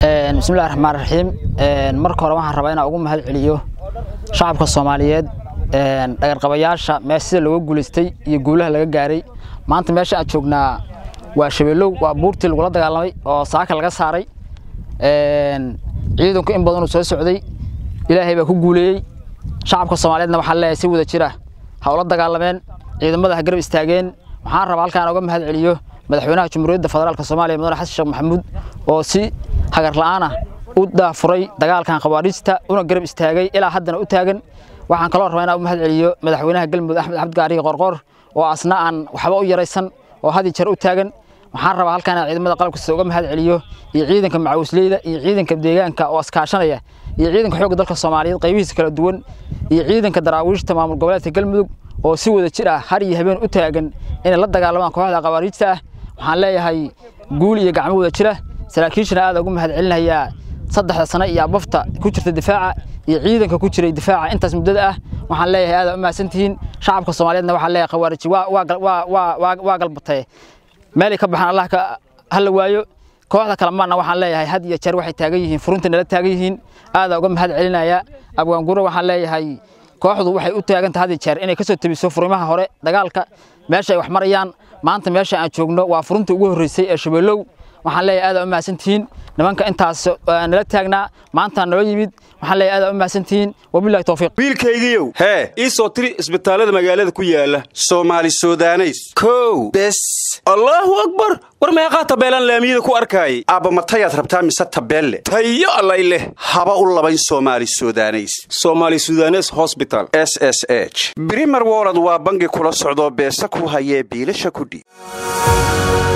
bismillahi raxmaan raxiim marka hore waxaan rabaa inaan ugu mahad celiyo shacabka soomaaliyeed dhagarqabayaasha mee sida looga guulaystay iyo guulaha laga gaaray maanta meesha aan joognaa waa shabeellow waa buurtii lagula dagaalamay oo saaka laga saaray ciidanku in badanuu soo socday ilaahay baa ku guuleeyey shacabka soomaaliyeedna waxaa leeyahay si wada jira ha ula dagaalameen ciidamada ha garab istaageen waxaan rabaa halkaan uga mahad celiyo madaxweynaha jamhuuriyadda federaalk soomaaliya mudane xasan sheekh maxamuud oo si hagar la'aana u daafuray dagaalkan khawaariijta una garab istaagay ilaa haddana u taagan waxaan kaloo rabaa inaan u mahad celiyo madaxweynaha galmudug axmed cabdi gaariga qorqor oo asna aan waxba u yaraysan oo had iyo jeer u taagan waxaan rabaa halkaan inaan ciidamada qalabkasta uga mahad celiyo iyo ciidanka macawisleyda iyo ciidanka deegaanka oo iskaashanaya iyo ciidanka xoogga dalka soomaaliyeed qaybihiisa kala duwan iyo ciidanka daraawiishta maamul goboleedka galmudug oo si wada jir ah har iyo habeen u taagan inay la dagaalamaan kooxda khawaariijta ah waxaan leeyahay guul iyo gacmo wada jira saraakiishana aad ugu mahad celinayaa saddexda sano iyo abafta ku jirta difaaca iyo ciidanka ku jiray difaaca intaas muddada ah waxaan leeyahay aad u mahadsantihiin shacabka soomaaliyeedna waxaan leeyahay khawaariji waa galbatay meelay ka baxaan allah hala waayo kooxda kale maana waxaan leeyahay had iyo jeer waxay taagan yihiin furunta nala taagan yihiin aadaa uga mahad celinaya abwaanguro waxaan leeyahay kooxdu waxay u taagantahay had iyo jeer inay kasoo tebiso furimaha hore dagaalka meesha ay wax marayaan maanta meesha aan joogno waa furunta ugu horreysay ee shabeellow waxaan leeyahay aad u mahadsantihiin nimanka intaas nala taagnaa maanta noo yimid waxaan leeyahay aad u mahadsantihiin wabillahi tawfiiq wiilkaygiiow hee ii soo tiri isbitaallada magaalada ku yaala soomaali sudaneys kow bes allaahu akbar war meeqaa tabeelaan laamiyada ku arkaayay aabba matayaad rabtaa mise tabeelle tayo allay leh haba u labayn soomaali sudaneys soomaali sudanes hosbital s s h brimer wolod waa bangi kula socdoo beesa ku hayee biilasha kudhiib